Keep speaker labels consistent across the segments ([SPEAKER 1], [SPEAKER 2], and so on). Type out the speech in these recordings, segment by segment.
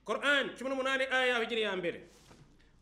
[SPEAKER 1] korani cumi n'umunani aya bigiri ya mbere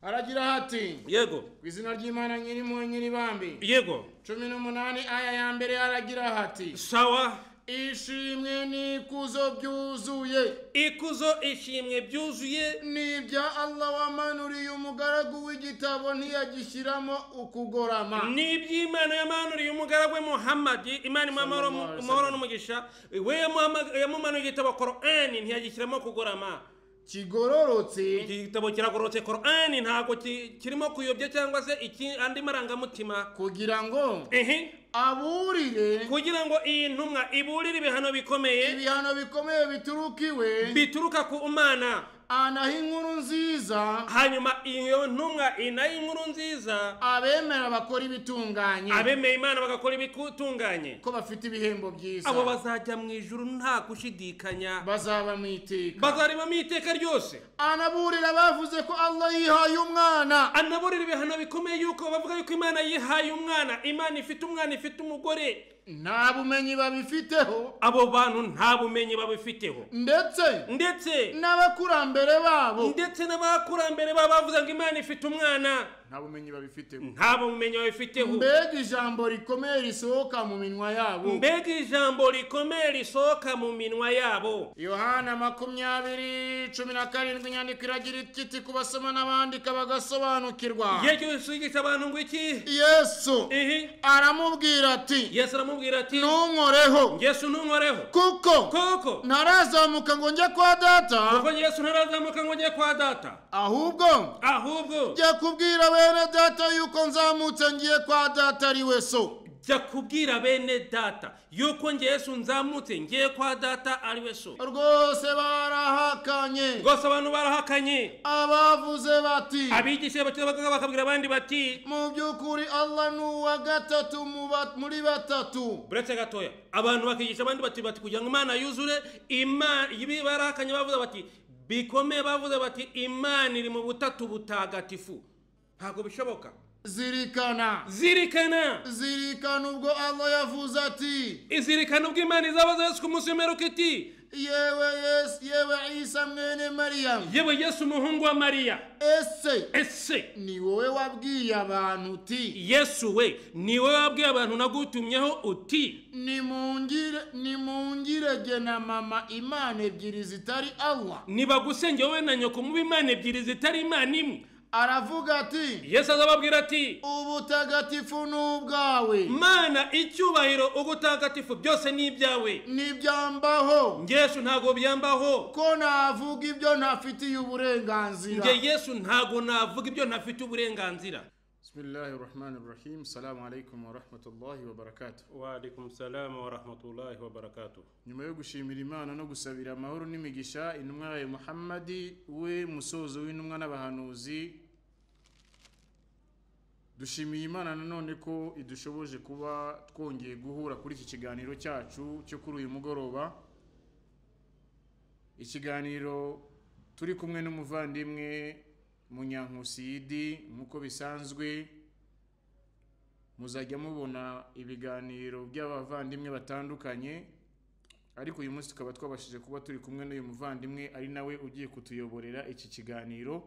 [SPEAKER 2] haragira hati
[SPEAKER 1] yego
[SPEAKER 2] ku izina ry'imana nyirimo nyiribambi
[SPEAKER 1] yego
[SPEAKER 2] cumi n'umunani aya ya mbere haragira hati
[SPEAKER 1] sawa
[SPEAKER 2] ishimwe n'ikuzo byuzuye
[SPEAKER 1] ikuzo ishimwe byuzuye
[SPEAKER 2] ni ibya allah wamanuriye umugaragu w'igitabo ntiyagishyiramo ukugorama
[SPEAKER 1] ni iby'imana yamanuriye umugaragu we muhamadi imana imuha amahoro
[SPEAKER 2] Sallallahu alaihi
[SPEAKER 1] amahoro
[SPEAKER 2] wasallam.
[SPEAKER 1] n'umugisha we yamuhama- yamumanuye igitabo korani ntiyagishyiramo kugorama
[SPEAKER 2] kigororotse
[SPEAKER 1] iki gitabo kiragororotse korani ntabwo ki- kirimo kuyobya cyangwa se iki andi marangamutima
[SPEAKER 2] kugira ngo
[SPEAKER 1] ehe
[SPEAKER 2] aburire
[SPEAKER 1] kugira ngo iyi ntumwa iburire ibihano bikomeye
[SPEAKER 2] ibihano bikomeye bituruka iwe
[SPEAKER 1] bituruka ku mana
[SPEAKER 2] anaha inkuru nziza
[SPEAKER 1] hanyuma iyo ntumwa inaye inkuru nziza
[SPEAKER 2] abemera bakora ibitunganye
[SPEAKER 1] abemeye imana bagakora ibitunganye
[SPEAKER 2] ko bafite ibihembo byiza
[SPEAKER 1] abo bazajya mu ijuru nta gushidikanya
[SPEAKER 2] bazaba mu iteka
[SPEAKER 1] bazarebamo iteka ryose
[SPEAKER 2] anaburira bavuze ko allah yihaye umwana
[SPEAKER 1] anaburira ibihano bikomeye yuko bavuga yuko imana yihaye umwana imana ifite umwana ifite umugore
[SPEAKER 2] nta bumenyi babifiteho
[SPEAKER 1] abo bantu nta bumenyi babifiteho
[SPEAKER 2] ndetse
[SPEAKER 1] ndetse
[SPEAKER 2] n'abakurambere babo
[SPEAKER 1] ndetse n'abakurambere baba bavuze ngo imana ifite umwana
[SPEAKER 2] nta bumenyi babifiteho
[SPEAKER 1] nta bumenyi babifiteho
[SPEAKER 2] mbega ijambo rikomeye risohoka mu minwa yabo
[SPEAKER 1] mbega ijambo rikomeye risohoka mu minwa yabo
[SPEAKER 2] yohana makumyabiri cumi na karindwi inyandiko iragira iti ku basoma n'abandika bagasobanukirwa
[SPEAKER 1] igihe cyose uyigisha abantu ngo iki
[SPEAKER 2] yesu
[SPEAKER 1] ihi
[SPEAKER 2] aramubwira ati
[SPEAKER 1] yesu aramubwira ati
[SPEAKER 2] ntunkoreho
[SPEAKER 1] yesu ntunkoreho
[SPEAKER 2] kuko
[SPEAKER 1] koko
[SPEAKER 2] ntarazamuka ngo njye kwa data
[SPEAKER 1] kuko yesu ntarazamuka ngo njye kwa data
[SPEAKER 2] ahubwo
[SPEAKER 1] ahubwo
[SPEAKER 2] jya kubwira bene data yuko nzamutse ngiye kwa data ari we so
[SPEAKER 1] jya kubwira bene data yuko njye yesu nzamutse ngiye kwa data ari we so
[SPEAKER 2] rwose barahakanye
[SPEAKER 1] rwose abantu barahakanye
[SPEAKER 2] abavuze bati
[SPEAKER 1] abigisha bakiri bato bakabwira abandi bati
[SPEAKER 2] mu by'ukuri allah ni uwa gatatu mu ba- muri batatu
[SPEAKER 1] buretse gatoya abantu bakigisha abandi bati bati kugira ngo imana yuzure ima ibi barahakanye bavuze bati bikomeye bavuze bati imana iri mu butatu butagatifu ntabwo bishoboka
[SPEAKER 2] zirikana
[SPEAKER 1] zirikana
[SPEAKER 2] zirikana ubwo allah yavuze ati
[SPEAKER 1] izirikana ubwo imana izabaza yesu ku munsi w'imperuka iti
[SPEAKER 2] yewe yesu yewe isa mwene mariyamu
[SPEAKER 1] yewe yesu umuhungu wa mariya
[SPEAKER 2] ese
[SPEAKER 1] ese
[SPEAKER 2] ni wowe wabwiye abantu uti
[SPEAKER 1] yesu we ni wowe wabwiye abantu nagutumyeho uti
[SPEAKER 2] nimungire nimungirege na mama imana ebyiri zitari allah
[SPEAKER 1] nibagusenge wowe na nyoko mube imana ebyiri zitari imana imwe
[SPEAKER 2] aravuga ati
[SPEAKER 1] yesu azababwira ati
[SPEAKER 2] ubutagatifu ni ubwawe
[SPEAKER 1] mana icyubahiro ubutagatifu byose ni ibyawe
[SPEAKER 2] ntibyambaho
[SPEAKER 1] Njye yesu ntabwo byambaho
[SPEAKER 2] ko navuga ibyo ntafitiye uburenganzira
[SPEAKER 1] njye yesu ntabwo navuga ibyo ntafite uburenganzira
[SPEAKER 2] bismillahi rahmani rahim salamu alaikum warahmatullahi wabarakatuh
[SPEAKER 1] waalaikum salamu warahmatullahi wabarakatuh
[SPEAKER 2] nyuma yo gushimira imana no gusabira amahoro n'imigisha intumwa yayo muhammadi we musozo w'intumwa n'abahanuzi dushimiye imana nanone ko idushoboje kuba twongeye guhura kuri iki kiganiro cyacu cyo kuri uyu mugoroba ikiganiro turi kumwe n'umuvandimwe munyankusi yidi nk'uko bisanzwe muzajya mubona ibiganiro by'abavandimwe batandukanye ariko uyu munsi tukaba twabashije kuba turi kumwe n'uyu muvandimwe ari nawe ugiye kutuyoborera iki kiganiro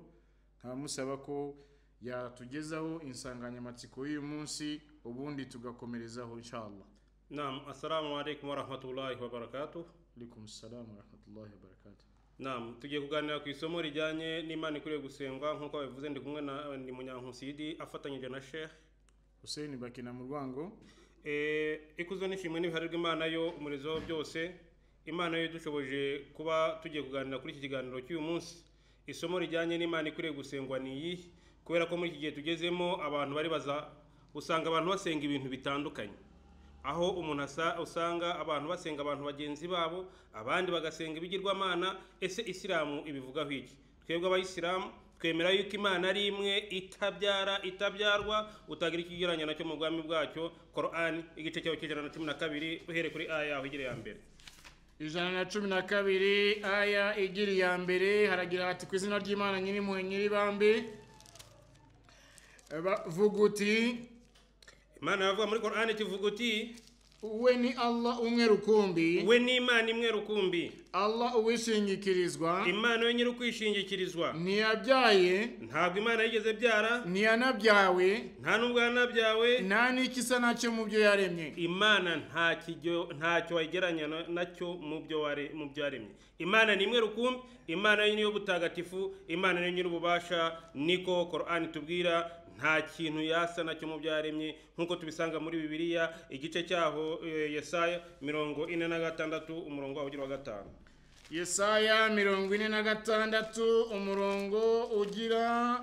[SPEAKER 2] nkaba musaba ko yatugezaho insanganyamatsiko y'uyu munsi ubundi tugakomerezaho inshallah
[SPEAKER 1] nam assalamu alaikum warahmatullahi wabarakatuh
[SPEAKER 2] alaikum salamu warahmatullahi wabarakatuh
[SPEAKER 1] nam tugiye kuganira ku isomo rijyanye n'imana ikwiriye gusengwa nk'uko babivuze ndi kumwe na ndi munyankusidi afatanyije na shehe
[SPEAKER 2] Hussein Bakina mu rwango
[SPEAKER 1] Eh, ikuzo n'ishimwe n'ibiharirwa imana yo umurizo wa byose imana yo idushoboje kuba tugiye kuganira kuri iki kiganiro cy'uyu munsi isomo rijyanye n'imana ikwiriye gusengwa ni iyi kubera ko muri iki gihe tugezemo abantu bari baza usanga abantu basenga ibintu bitandukanye aho umuntu asa- usanga abantu basenga abantu bagenzi babo abandi bagasenga ibigirwamana ese isilamu ibivugaho iki twebwe abayisilamu twemera yuko imana ari imwe itabyara itabyarwa utagira ikigereranya nacyo mu bwami bwacyo korani igice cyawe cy'ijana na cumi na kabiri uhere kuri aya yaho igere ya mbere
[SPEAKER 2] ijana na cumi na kabiri aya igira iya mbere haragira hati ku izina ry'imana nyir'impuhwe nyir'ibambi bavuga uti
[SPEAKER 1] imana yavuga muri korani kivuga uti
[SPEAKER 2] we ni allah umwe rukumbi
[SPEAKER 1] we ni imana imwe rukumbi
[SPEAKER 2] allah uwishingikirizwa
[SPEAKER 1] imana yo nyiri ukwishingikirizwa
[SPEAKER 2] ntiyabyaye
[SPEAKER 1] ntabwo imana yigeze byara
[SPEAKER 2] ntiyanabyawe
[SPEAKER 1] nta n'ubwo yanabyawe
[SPEAKER 2] nta n'ikisa nacyo mu byo yaremye
[SPEAKER 1] imana nta kijyo- ntacyo wagereranya na- nacyo mu byo ware- mu byo yaremye imana ni imwe rukumbi imana niyo butagatifu imana niyo nyir'ububasha niko korani tubwira nta kintu yasa nacyo mu byo yaremye nk'uko tubisanga muri bibiliya igice cyaho eh, yesaya mirongo ine na gatandatu umurongo waho ugira uwa gatanu
[SPEAKER 2] yesaya mirongo ine na gatandatu umurongo ugira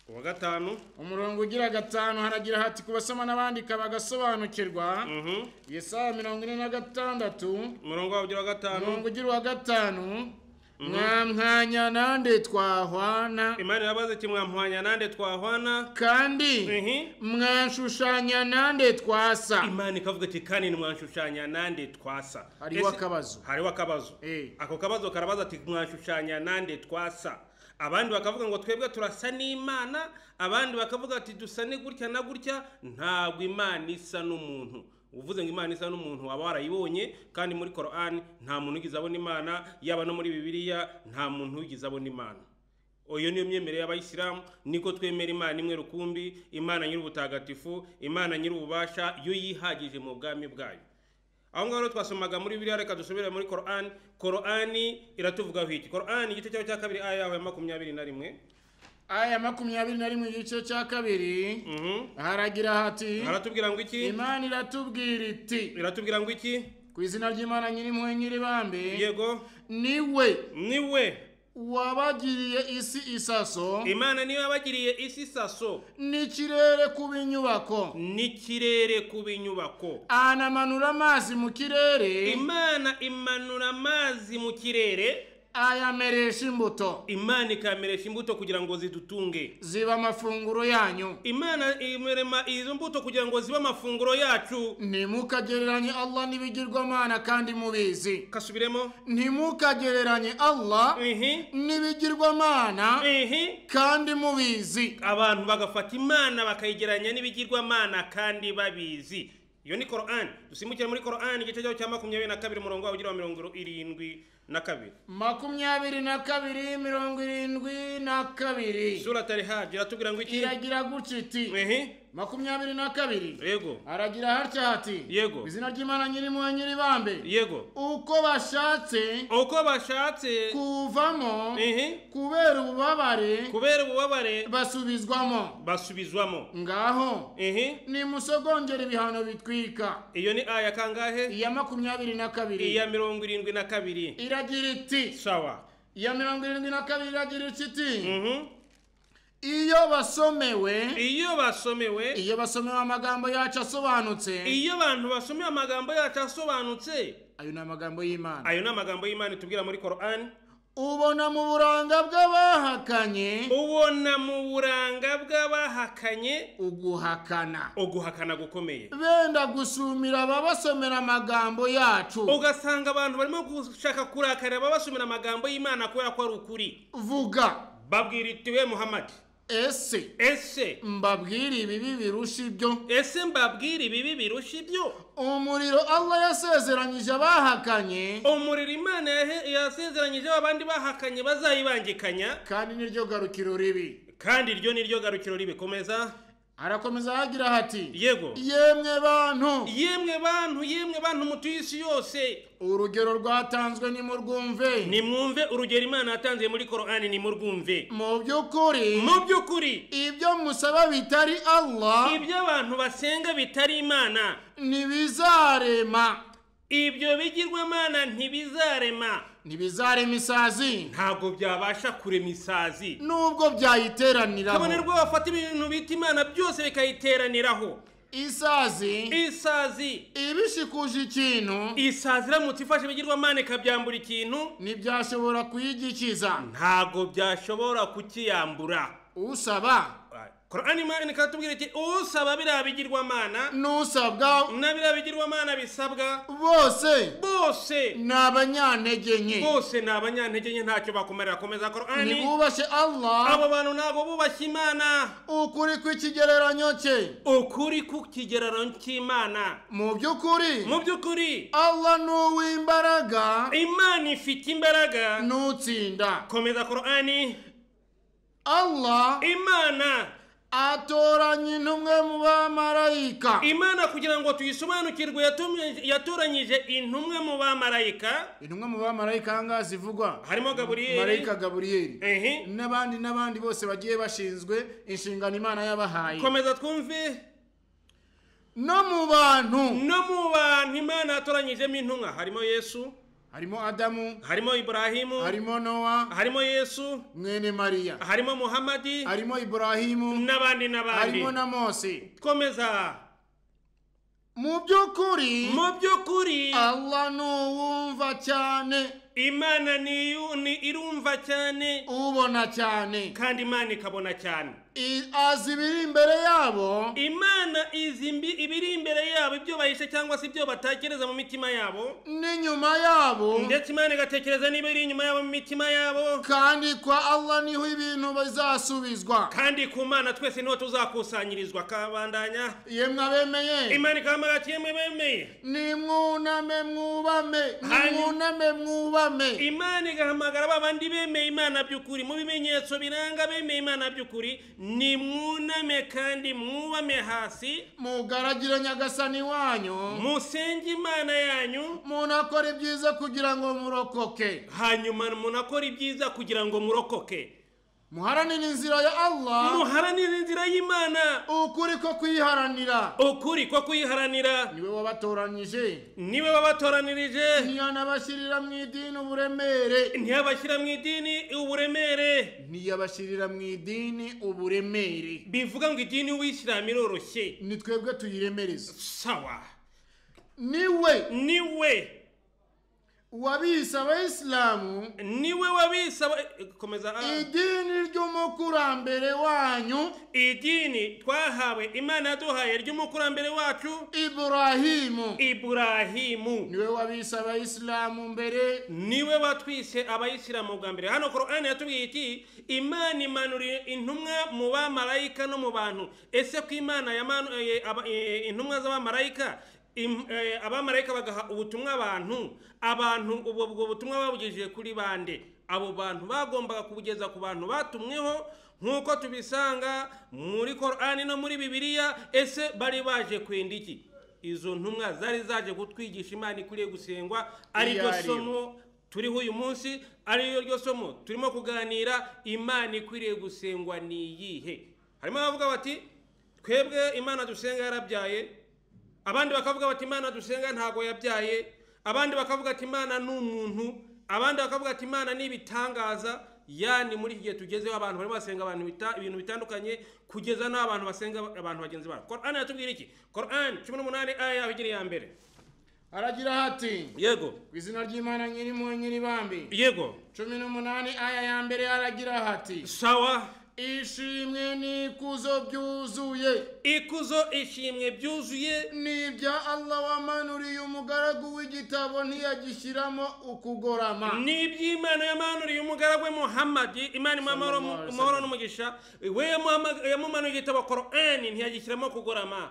[SPEAKER 1] uwa gatanu
[SPEAKER 2] umurongo ugira gatanu haragira hati ku basoma n'abandika bagasobanukirwa
[SPEAKER 1] mhm.
[SPEAKER 2] yesaya mirongo ine na gatandatu
[SPEAKER 1] umurongo waho ugira uwa gatanu
[SPEAKER 2] umurongo ugira uwa gatanu mwa mwanya nande twahwana
[SPEAKER 1] imana irabaze iti mwamuhwanya nande twahwana
[SPEAKER 2] kandi
[SPEAKER 1] Mhm.
[SPEAKER 2] mwashushanya nande twasa
[SPEAKER 1] imana ikavuga iti kandi ntimwanshushanya nande twasa
[SPEAKER 2] hariho
[SPEAKER 1] Ese-
[SPEAKER 2] akabazo
[SPEAKER 1] hariho akabazo
[SPEAKER 2] Eh.
[SPEAKER 1] ako kabazo karabaza ati mwanshushanya nande twasa abandi bakavuga ngo twebwe turasa n'imana abandi bakavuga ati dusa ni gutya na gutya ntabwo imana isa n'umuntu uvuze ngo imana isa n'umuntu waba warayibonye kandi muri korani nta muntu ugize abona imana yaba no muri bibiliya nta muntu ugize abona imana iyo niyo myemerere y'abayisilamu niko twemera imana imwe rukumbi imana nyir'ubutagatifu imana nyir'ububasha yo yihagije mu bwami bwayo aho ngaho rero twasomaga muri biriya reka dusubire muri korani korani iratuvugaho iki korani igice cyaho cya kabiri aya yaho ya makumyabiri na rimwe
[SPEAKER 2] aya makumyabiri na rimwe igice cya kabiri
[SPEAKER 1] Mhm.
[SPEAKER 2] haragira hati
[SPEAKER 1] aratubwira ngo iki
[SPEAKER 2] imana iratubwira iti
[SPEAKER 1] iratubwira ngo iki
[SPEAKER 2] ku izina ry'imana nyir'impuhwe nyir'ibambe
[SPEAKER 1] yego
[SPEAKER 2] niwe
[SPEAKER 1] niwe
[SPEAKER 2] wabagiriye isi isaso
[SPEAKER 1] imana niyo yabagiriye isi saso
[SPEAKER 2] n'ikirere kuba inyubako
[SPEAKER 1] n'ikirere ku binyubako
[SPEAKER 2] anamanura amazi mu kirere
[SPEAKER 1] imana imanura amazi mu kirere
[SPEAKER 2] ayameresha imbuto
[SPEAKER 1] imana ikameresha imbuto kugira ngo zidutunge
[SPEAKER 2] ziba amafunguro yanyu
[SPEAKER 1] imana imerema izo mbuto kugira ngo zibe amafunguro yacu
[SPEAKER 2] ntimukagereranye allah n'ibigirwamana kandi mubizi
[SPEAKER 1] kasubiremo
[SPEAKER 2] ntimukagereranye allah
[SPEAKER 1] ihi
[SPEAKER 2] n'ibigirwamana
[SPEAKER 1] ihi
[SPEAKER 2] kandi mubizi
[SPEAKER 1] abantu bagafata imana bakayigereranya n'ibigirwamana kandi babizi iyo ni korani dusimbukire muri korani igice cyaho cya makumyabiri na kabiri umurongo wawe ugira wa mirongo irindwi na kabiri
[SPEAKER 2] makumyabiri na kabiri mirongo irindwi na kabiri
[SPEAKER 1] sura tarihaji iratubwira ngo iki
[SPEAKER 2] iragira gutya iti
[SPEAKER 1] ehe
[SPEAKER 2] makumyabiri na kabiri
[SPEAKER 1] yego
[SPEAKER 2] haragira hatya hati
[SPEAKER 1] Yego.
[SPEAKER 2] mu izina ry'imana nyir'impuhwe nyir'ibambe
[SPEAKER 1] yego
[SPEAKER 2] uko bashatse
[SPEAKER 1] uko bashatse
[SPEAKER 2] kuvamo
[SPEAKER 1] ehe
[SPEAKER 2] kubera ububabare
[SPEAKER 1] kubera ububabare
[SPEAKER 2] basubizwamo
[SPEAKER 1] basubizwamo
[SPEAKER 2] ngaho
[SPEAKER 1] ehe
[SPEAKER 2] nimusogongera ibihano bitwika
[SPEAKER 1] iyo ni aya kangahe
[SPEAKER 2] iya makumyabiri na kabiri
[SPEAKER 1] iya mirongo irindwi na kabiri
[SPEAKER 2] iragira iti
[SPEAKER 1] sawa
[SPEAKER 2] iya mirongo irindwi na kabiri iragira iki iti
[SPEAKER 1] Mhm.
[SPEAKER 2] iyo basomewe
[SPEAKER 1] iyo basomewe
[SPEAKER 2] iyo basomewe amagambo yacu asobanutse
[SPEAKER 1] iyo abantu basomewe amagambo yacu asobanutse
[SPEAKER 2] ayo ni amagambo y'imana
[SPEAKER 1] ayo ni amagambo y'imana itubwira muri korani
[SPEAKER 2] ubona mu buranga bw'abahakanye
[SPEAKER 1] ubona mu buranga bw'abahakanye
[SPEAKER 2] uguhakana
[SPEAKER 1] uguhakana gukomeye
[SPEAKER 2] benda gusumira ababasomera amagambo yacu
[SPEAKER 1] ugasanga abantu barimo gushaka kurakarira babasomera amagambo y'imana kubera ko ari ukuri
[SPEAKER 2] vuga
[SPEAKER 1] babwira iti we muhamadi
[SPEAKER 2] ese
[SPEAKER 1] ese
[SPEAKER 2] mbabwire ibibi birusha ibyo
[SPEAKER 1] ese mbabwira ibibi birusha ibyo
[SPEAKER 2] umuriro allah yasezeranyije abahakanye
[SPEAKER 1] umuriro imana yahe- yasezeranyijeho abandi bahakanye bazayibangikanya
[SPEAKER 2] kandi niryo garukiro ribi
[SPEAKER 1] kandi iryo ni ryo garukiro ribikomeza
[SPEAKER 2] arakomeza ahagira hati
[SPEAKER 1] yego
[SPEAKER 2] yemwe bantu
[SPEAKER 1] yemwe bantu yemwe bantu mutuye isi yose
[SPEAKER 2] urugero rwatanzwe nimurwumve
[SPEAKER 1] nimwumve urugero imana yatanze muri korani nimurwumve
[SPEAKER 2] mu by'ukuri
[SPEAKER 1] mu by'ukuri
[SPEAKER 2] ibyo musaba bitari allah
[SPEAKER 1] ibyo abantu basenga bitari imana
[SPEAKER 2] ntibizarema
[SPEAKER 1] ibyo bigirwamana ntibizarema
[SPEAKER 2] ntibizarema isazi
[SPEAKER 1] ntabwo byabasha kurema isazi
[SPEAKER 2] nubwo
[SPEAKER 1] kabone
[SPEAKER 2] byayiteraniraho
[SPEAKER 1] rwo bafata ibintu bita imana byose bikayiteraniraho
[SPEAKER 2] isazi
[SPEAKER 1] isazi
[SPEAKER 2] ibishikuje ikintu
[SPEAKER 1] isazi iramutse ifashe ibigirwamana ikabyambura ikintu
[SPEAKER 2] ntibyashobora kuyigikiza
[SPEAKER 1] ntabwo byashobora kukiyambura
[SPEAKER 2] usaba
[SPEAKER 1] korani imana ikatubwira iti usaba biriya bigirwamana
[SPEAKER 2] n'usabwa
[SPEAKER 1] na biriya bigirwamana bisabwa
[SPEAKER 2] bose
[SPEAKER 1] bose
[SPEAKER 2] ni abanyantege nke
[SPEAKER 1] bose ni abanyantege nke ntacyo bakumarira komeza korani
[SPEAKER 2] ntibubashe allah
[SPEAKER 1] abo bantu ntabwo bubashye imana
[SPEAKER 2] ukuri kw'ikigereranyo cye
[SPEAKER 1] ukuri ku kigereranyo cy'imana
[SPEAKER 2] mu by'ukuri
[SPEAKER 1] mu by'ukuri
[SPEAKER 2] allah ni uw'imbaraga
[SPEAKER 1] imana ifite imbaraga
[SPEAKER 2] n'utsinda
[SPEAKER 1] komeza korani
[SPEAKER 2] allah
[SPEAKER 1] imana
[SPEAKER 2] atoranya intumwe mu bamarayika
[SPEAKER 1] imana kugira ngo tuyisobanukirwe yatumye- yatoranyije intumwe mu bamarayika
[SPEAKER 2] intumwe mu bamarayika ahangaha zivugwa
[SPEAKER 1] harimo gaburiyeli
[SPEAKER 2] marayika gaburiyeli
[SPEAKER 1] Ehe.
[SPEAKER 2] n'abandi n'abandi bose bagiye bashinzwe inshingano imana yabahaye
[SPEAKER 1] komeza twumve
[SPEAKER 2] no mu bantu
[SPEAKER 1] no mu bantu imana yatoranyijemo intumwa harimo yesu
[SPEAKER 2] harimo adamu
[SPEAKER 1] harimo iburahimu
[SPEAKER 2] harimo nowa
[SPEAKER 1] harimo yesu
[SPEAKER 2] mwene mariya
[SPEAKER 1] harimo muhamadi
[SPEAKER 2] harimo iburahimu
[SPEAKER 1] n'abandi n'abandi
[SPEAKER 2] harimo na mose
[SPEAKER 1] komeza
[SPEAKER 2] mu by'ukuri
[SPEAKER 1] mu by'ukuri
[SPEAKER 2] allah ni uwumva cyane
[SPEAKER 1] imana ni iyu- ni irumva cyane
[SPEAKER 2] ubona cyane
[SPEAKER 1] kandi imana ikabona cyane
[SPEAKER 2] I- azi ibiri imbere yabo
[SPEAKER 1] imana izi mbi- ibiri imbere yabo ibyo bahishe cyangwa se ibyo batekereza mu mitima yabo
[SPEAKER 2] n'inyuma yabo
[SPEAKER 1] ndetse imana igatekereza n'ibiri inyuma yabo mu mitima yabo
[SPEAKER 2] kandi kwa allah niho ibintu bizasubizwa
[SPEAKER 1] kandi ku mana twese niho tuzakusanyirizwa kabandanya
[SPEAKER 2] yemwe abemeye
[SPEAKER 1] imana ikahamagara yemwe bemeye
[SPEAKER 2] nimwuname mwubame
[SPEAKER 1] Hanyuma-
[SPEAKER 2] nimwuname mwubame
[SPEAKER 1] imana igahamagara ba bandi bemeye imana by'ukuri mu bimenyetso biranga bemeye imana by'ukuri ni mwuname kandi mwubame hasi
[SPEAKER 2] mugaragire nyagasani wanyu
[SPEAKER 1] musenge imana yanyu
[SPEAKER 2] munakora ibyiza kugira ngo murokoke
[SPEAKER 1] hanyuma munakora ibyiza kugira ngo murokoke
[SPEAKER 2] muharanire inzira ya allah
[SPEAKER 1] muharanire inzira y'imana
[SPEAKER 2] ukuri ko kuyiharanira
[SPEAKER 1] ukuri ko kuyiharanira
[SPEAKER 2] niwe wabatoranyije
[SPEAKER 1] niwe wabatoranirije
[SPEAKER 2] ntiyanabashyirira mu idini uburemere
[SPEAKER 1] ntiyabashyira mu idini uburemere
[SPEAKER 2] ntiyabashyirira mu idini uburemere
[SPEAKER 1] bivuga ngo idini y'ubuyisilamu iroroshye
[SPEAKER 2] ni twebwe tuyiremereza
[SPEAKER 1] sawa
[SPEAKER 2] niwe
[SPEAKER 1] niwe
[SPEAKER 2] wabise abayisilamu
[SPEAKER 1] niwe wabisaba komeza ah.
[SPEAKER 2] idini ry'umukurambere wanyu
[SPEAKER 1] idini twahawe imana yaduhaye ry'umukurambere wacu
[SPEAKER 2] iburahimu
[SPEAKER 1] iburahimu
[SPEAKER 2] niwe wabise abayisilamu mbere
[SPEAKER 1] niwe watwise abayisilamu bwa mbere hano korani yatubwiye iti imana imanuriye intumwa mu bamarayika no mu bantu ese ko imana yamanuye aba- eh, intumwa z'abamarayika im- eh, abamarayika bagaha ubutumwa abantu abantu ubwo ubwo butumwa babugejeje kuri bande abo bantu bagombaga kubugeza ku bantu batumweho nk'uko tubisanga muri korani no muri bibiliya ese bari baje kwenda iki izo ntumwa zari zaje kutwigisha imana ikwiriye gusengwa ari
[SPEAKER 2] Iyo
[SPEAKER 1] ryo
[SPEAKER 2] ari yo.
[SPEAKER 1] somo turiho uyu munsi ari ryo somo turimo kuganira imana ikwiriye gusengwa ni iyihe harimo abavuga bati twebwe imana dusenga yarabyaye abandi bakavuga bati imana dusenga ntabwo yabyaye abandi bakavuga ati imana ni umuntu abandi bakavuga ati imana ni ibitangaza yani muri iki gihe tugezeho abantu barimo basenga abantu bita, ibintu bitandukanye kugeza n'aho abantu basenga abantu bagenzi babo korani yatubwira iki korani cumi n'umunani aya yaho igira iya mbere
[SPEAKER 2] aragira hati
[SPEAKER 1] yego
[SPEAKER 2] ku izina ry'imana nyir'impuhwe nyir'ibambi
[SPEAKER 1] yego
[SPEAKER 2] cumi n'umunani aya ya mbere aragira hati
[SPEAKER 1] sawa
[SPEAKER 2] ishimwe n'ikuzo byuzuye
[SPEAKER 1] ikuzo ishimwe byuzuye
[SPEAKER 2] ni ibya allah wamanuriye umugaragu w'igitabo ntiyagishyiramo ukugorama
[SPEAKER 1] ni iby'imana yamanuriye umugaragu we muhamadi imana imuha amahoro-
[SPEAKER 2] Sallallahu alaihi
[SPEAKER 1] amahoro
[SPEAKER 2] wasallam.
[SPEAKER 1] n'umugisha we yamuhama- yamumanuye igitabo korani ntiyagishyiramo kugorama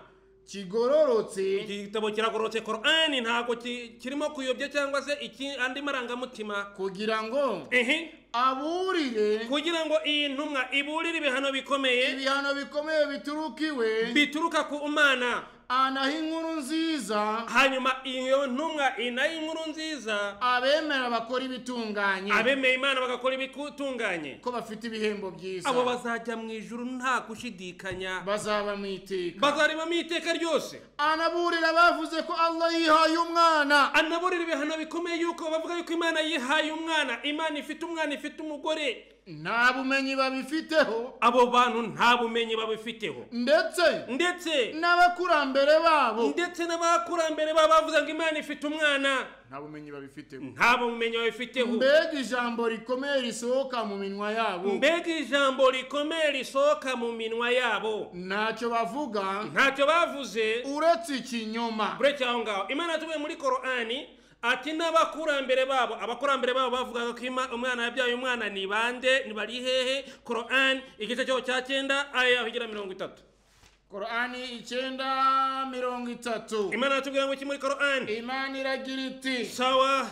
[SPEAKER 2] kigororotse
[SPEAKER 1] iki gitabo kiragororotse korani ntabwo ki- kirimo kuyobya cyangwa se iki- andi marangamutima
[SPEAKER 2] kugira ngo
[SPEAKER 1] ehe
[SPEAKER 2] aburire
[SPEAKER 1] kugira ngo iyi ntumwa iburire ibihano bikomeye
[SPEAKER 2] ibihano bikomeye bituruka iwe
[SPEAKER 1] bituruka ku mana
[SPEAKER 2] anaha inkuru nziza
[SPEAKER 1] hanyuma iyo ntumwa inaye inkuru nziza
[SPEAKER 2] abemera bakora ibitunganye
[SPEAKER 1] abemeye imana bagakora ibitunganye
[SPEAKER 2] ko bafite ibihembo byiza
[SPEAKER 1] abo bazajya mu ijuru nta gushidikanya
[SPEAKER 2] bazaba mu iteka
[SPEAKER 1] bazarebamo iteka ryose
[SPEAKER 2] anaburira bavuze ko allah yihaye umwana
[SPEAKER 1] anaburira ibihano bikomeye yuko bavuga yuko imana yihaye umwana imana ifite umwana ifite umugore
[SPEAKER 2] nta bumenyi babifiteho
[SPEAKER 1] abo bantu nta bumenyi babifiteho
[SPEAKER 2] ndetse
[SPEAKER 1] ndetse
[SPEAKER 2] n'abakurambere babo
[SPEAKER 1] ndetse n'abakurambere baba bavuze ngo imana ifite umwana
[SPEAKER 3] nta bumenyi babifitemo
[SPEAKER 1] nta bumenyi babifiteho
[SPEAKER 2] mbega ijambo rikomeye risohoka mu minwa yabo
[SPEAKER 1] mbega ijambo rikomeye risohoka mu minwa yabo
[SPEAKER 2] ntacyo bavuga
[SPEAKER 1] ntacyo bavuze
[SPEAKER 2] uretse ikinyoma
[SPEAKER 1] bureke aho ngaho imana tuvuye muri korani ati n'abakurambere babo abakurambere babo bavugaga ko ima- umwana yabyaye umwana ni bande ni bari hehe korani igice cyaho cya cyenda aya higira mirongo itatu
[SPEAKER 2] korani icyenda mirongo itatu
[SPEAKER 1] imana yatubwira ngo iki muri korani
[SPEAKER 2] imana iragira iti
[SPEAKER 1] sawa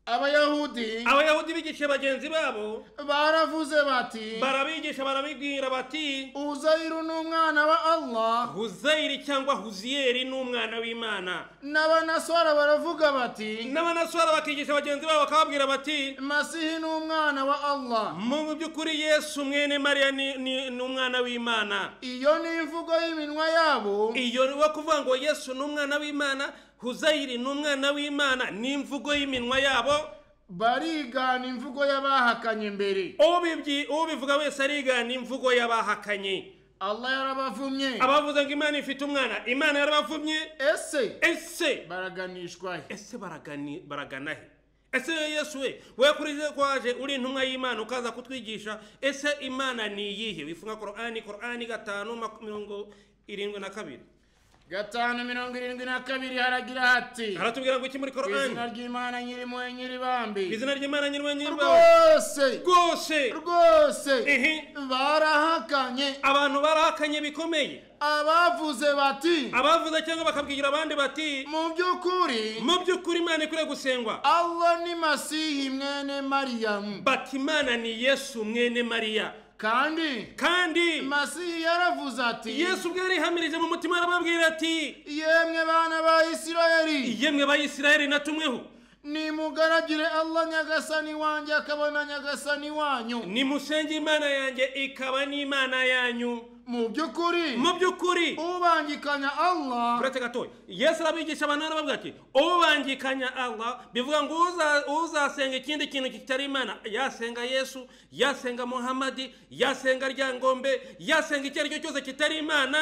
[SPEAKER 2] abayahudi
[SPEAKER 1] abayahudi bigisha bagenzi babo
[SPEAKER 2] baravuze bati
[SPEAKER 1] barabigisha barabibwira bati
[SPEAKER 2] uzayiru ni umwana wa allah
[SPEAKER 1] huzayiri cyangwa huziyeri ni umwana w'imana
[SPEAKER 2] n'abanasora baravuga bati
[SPEAKER 1] n'abanaswara bakigisha bagenzi babo bakababwira bati
[SPEAKER 2] masihi ni umwana wa allah
[SPEAKER 1] mu by'ukuri yesu mwene mariya ni- ni ni umwana w'imana
[SPEAKER 2] iyo ni imvugo y'iminwa yabo
[SPEAKER 1] iyo ni kuvuga ngo yesu ni umwana w'imana huzayiri ni umwana w'imana ni imvugo y'iminywa yabo
[SPEAKER 2] barigana imvugo y'abahakanye mbere
[SPEAKER 1] ubibyi- ubivuga wese arigana imvugo y'abahakanye
[SPEAKER 2] allah yarabavumye
[SPEAKER 1] abavuze ngo imana ifite umwana imana yarabavumye
[SPEAKER 2] ese
[SPEAKER 1] ese
[SPEAKER 2] baraganishwa he
[SPEAKER 1] ese baragani baragana he ese yesu we we kuri ze kwaje uri intumwa y'imana ukaza kutwigisha ese imana ni iyihe wifunga korani korani gatanu maku- mirongo irindwi na kabiri
[SPEAKER 2] gatanu mirongo irindwi na kabiri haragira hati
[SPEAKER 1] aratubwira ngo iki muri
[SPEAKER 2] Ku izina
[SPEAKER 1] korani
[SPEAKER 2] ry'imana nyirimoye
[SPEAKER 1] ku
[SPEAKER 2] nyiribambi
[SPEAKER 1] izina ry'imana nyirwa nyirwa
[SPEAKER 2] rwose
[SPEAKER 1] rwose
[SPEAKER 2] rwose
[SPEAKER 1] ehe
[SPEAKER 2] barahakanye
[SPEAKER 1] abantu barahakanye bikomeye
[SPEAKER 2] abavuze bati
[SPEAKER 1] abavuze cyangwa bakabwira abandi bati
[SPEAKER 2] mu by'ukuri
[SPEAKER 1] mu by'ukuri imana ikwiye gusengwa
[SPEAKER 2] allah ni masihi mwene mariyamu
[SPEAKER 1] bati imana ni yesu mwene mariya
[SPEAKER 2] kandi
[SPEAKER 1] kandi
[SPEAKER 2] masihi yaravuze ati
[SPEAKER 1] yesu ubwo yarihamirije mu mutima arababwira ati
[SPEAKER 2] yemwe bana ba isirayeli
[SPEAKER 1] yemwe bayisiraheli natumweho
[SPEAKER 2] nimugaragire allah nyagasani wanjye akabona nyagasani wanyu
[SPEAKER 1] nimusenge imana yanjye ikaba n'imana yanyu
[SPEAKER 2] mu by'ukuri
[SPEAKER 1] mu by'ukuri
[SPEAKER 2] ubangikanya allah
[SPEAKER 1] uretse gatoya yesu arabigisha abantu arabavuga ati ubangikanya allah bivuga ngo uza- uzasenga ikindi kintu kitari imana yasenga yesu yasenga muhamadi yasenga ryangombe yasenga icyo ari cyo cyose kitari imana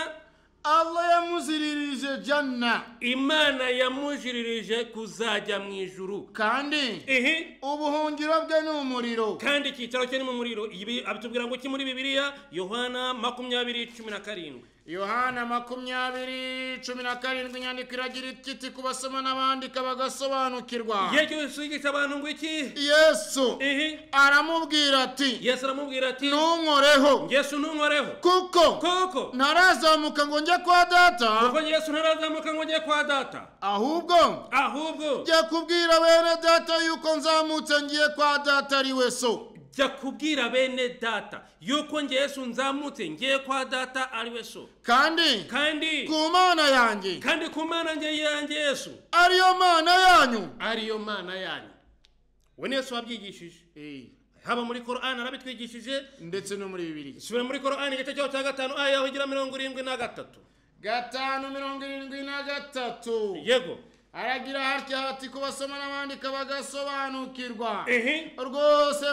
[SPEAKER 2] allah yamuziririje jana
[SPEAKER 1] imana yamujiririje kuzajya mu ijuru
[SPEAKER 2] kandi
[SPEAKER 1] ihi
[SPEAKER 2] ubuhungiro bwe ni umuriro
[SPEAKER 1] kandi icyicaro cye ni mu muriro ibi abitubwira ngo iki muri bibiliya yohana makumyabiri cumi na karindwi
[SPEAKER 2] yohana makumyabiri cumi na karindwi inyandiko iragira ikiti ku basoma n'abandika bagasobanukirwa
[SPEAKER 1] igihe cyose yigisha abantu ngo iki
[SPEAKER 2] yesu
[SPEAKER 1] ihi
[SPEAKER 2] aramubwira ati
[SPEAKER 1] yesu aramubwira ati
[SPEAKER 2] ntunkoreho
[SPEAKER 1] yesu ntunkoreho
[SPEAKER 2] kuko
[SPEAKER 1] koko
[SPEAKER 2] ntarazamuka ngo njye kwa data
[SPEAKER 1] kuko yesu ntarazamuka ngo njye kwa data
[SPEAKER 2] ahubwo
[SPEAKER 1] ahubwo
[SPEAKER 2] jya kubwira bene data yuko nzamutse ngiye kwa data ari we so
[SPEAKER 1] jya kubwira bene data yuko njye yesu nzamutse ngiye kwa data ari we so
[SPEAKER 2] kandi
[SPEAKER 1] kandi
[SPEAKER 2] ku mana yanjye
[SPEAKER 1] kandi ku mana njye yanjye yesu
[SPEAKER 2] ariyo mana yanyu
[SPEAKER 1] ariyo mana yanyu we ni yesu wabyigishije haba muri korani arabitwigishije
[SPEAKER 2] ndetse no muri bibiri
[SPEAKER 1] subira muri korani igice cyaho cya gatanu aya yaho igira mirongo irindwi na gatatu
[SPEAKER 2] gatanu mirongo irindwi na gatatu
[SPEAKER 1] yego
[SPEAKER 2] aragira hatya hati kubasoma n'abandika bagasobanukirwa
[SPEAKER 1] ihi
[SPEAKER 2] rwose